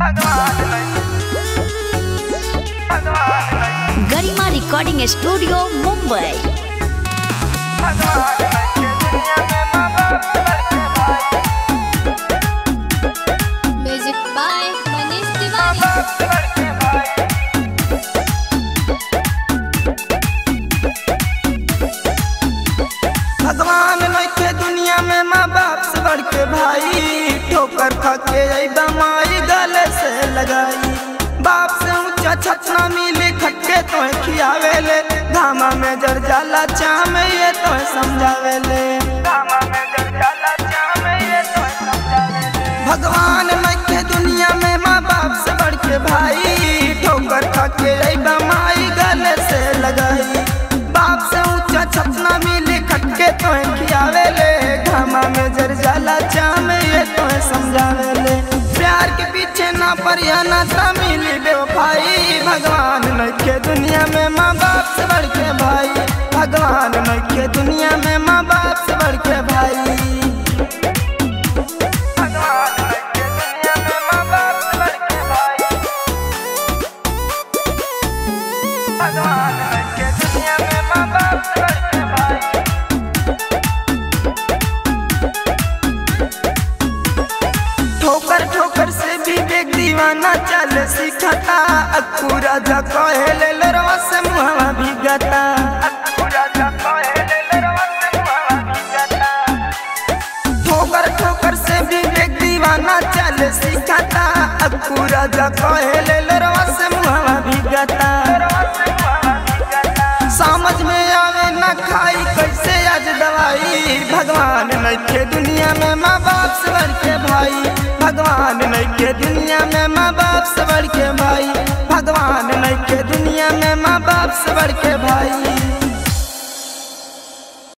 Garima recording studio Mumbai music by Manish Tiwari भगवान नइखे दुनिया में माँ बाप से बढ़ के भाई ठोकर खा के अइबा माई गले से लगाई बाप से ऊंचा छतना मिली खटके तो खियावेले धामा में जर जाला चाह में ये तो समझावेले धामा में जर जाला चाह में ये तो समझावेले भगवान नइखे दुनिया में माँ बाप से बढ़ के भाई ठोकर खा के अइबा माई गले से लगाई बाप से ऊंचा छतना मिली खटके तो खियावेले घामा में जर जाला चाम ये तो समझावेले प्यार के पीछे ना परिया ना ता मिली बेवफाई भगवान नइखे दुनिया में माँ बाप से बढ़ के भाई भगवान नइखे दुनिया में माँ बाप से बढ़ के भाई भगवान नइखे दुनिया में माँ बाप से बढ़ के भाई भगवान नइखे दुनिया में माँ बाप से बढ़ के भाई ठोकर ठोकर से भी बेग दीवाना चल सिखता अक्कू राजा कहेले लरवा से मुहवा भीगता अक्कू राजा कहेले लरवा से मुहवा भीगता ठोकर ठोकर से भी बेग दीवाना चल सिखता अक्कू राजा कहेले लरवा से मुहवा भीगता समझ में आवे ना खाई कैसे आज दवाई भगवान नइखे दुनिया में माँ बाप से बढ़ के भाई भगवान नइखे दुनिया में माँ बाप से बढ़ के भाई भगवान नइखे दुनिया में माँ बाप से बढ़ के भाई